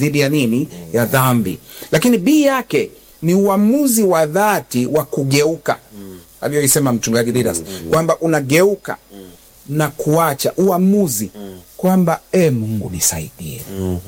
dhidi ya nini? Ya dhambi. Lakini B yake ni uamuzi wa dhati wa kugeuka aliyoisema mchungaji Didas kwamba unageuka na kuacha uamuzi kwamba e, Mungu nisaidie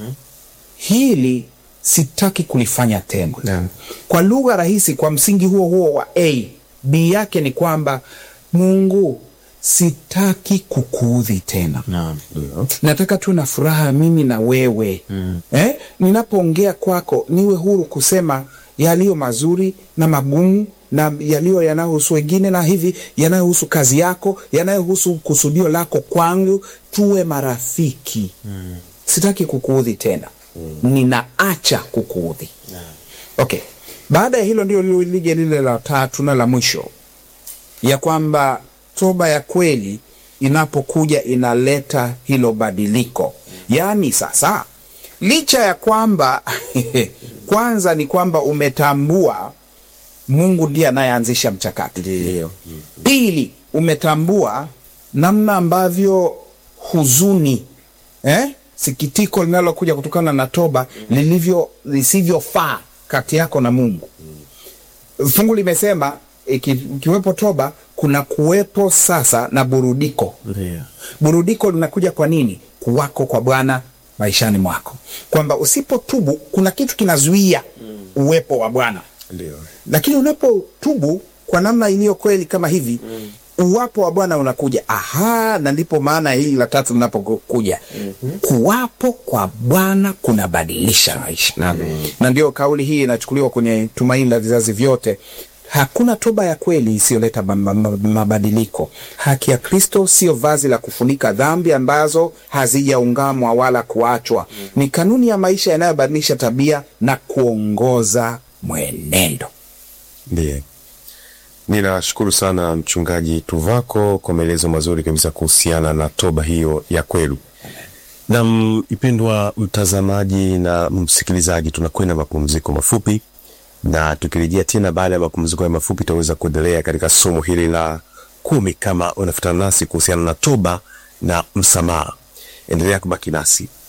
hili sitaki kulifanya tena. Naam. Kwa lugha rahisi, kwa msingi huo huo wa A, B yake ni kwamba Mungu, sitaki kukuudhi tena Naam. Ndio. nataka tuwe na furaha mimi na wewe mm. eh? ninapoongea kwako niwe huru kusema yaliyo mazuri na magumu na yaliyo yanayohusu wengine na hivi yanayohusu kazi yako yanayohusu kusudio lako kwangu tuwe marafiki mm. sitaki kukuudhi tena mm. ninaacha kukuudhi okay baada ya hilo ndio lije lile la tatu na la mwisho ya kwamba toba ya kweli inapokuja inaleta hilo badiliko. Yaani sasa, licha ya kwamba kwanza ni kwamba umetambua Mungu ndiye anayeanzisha mchakato. Ndio. Pili, umetambua namna ambavyo huzuni eh, sikitiko linalokuja kutokana na toba lilivyo lisivyofaa kati yako na Mungu. Fungu limesema iki- ikiwepo toba kuna kuwepo sasa na burudiko. Ndio. Burudiko linakuja kwa nini? Kuwako kwa Bwana maishani mwako, kwamba usipotubu kuna kitu kinazuia uwepo wa Bwana Ndio. lakini unapotubu kwa namna iliyo kweli kama hivi uwapo wa Bwana unakuja. Aha, na ndipo maana hili la tatu linapokuja kuwapo kwa Bwana kunabadilisha maisha Naam. na ndio kauli hii inachukuliwa kwenye Tumaini la Vizazi Vyote. Hakuna toba ya kweli isiyoleta ma- ma- ma- mabadiliko. Haki ya Kristo sio vazi la kufunika dhambi ambazo hazijaungamwa wala kuachwa. Ni kanuni ya maisha yanayobadilisha tabia na kuongoza mwenendo. Ndiye. Ninashukuru sana mchungaji Tuvako kwa maelezo mazuri kabisa kuhusiana na toba hiyo ya kweli. Na mpendwa mtazamaji na msikilizaji, tunakwenda mapumziko mafupi, na tukirejea tena baada ya mapumziko ya mafupi, tutaweza kuendelea katika somo hili la kumi kama unafuatana nasi kuhusiana na toba na msamaha. Endelea kubaki nasi.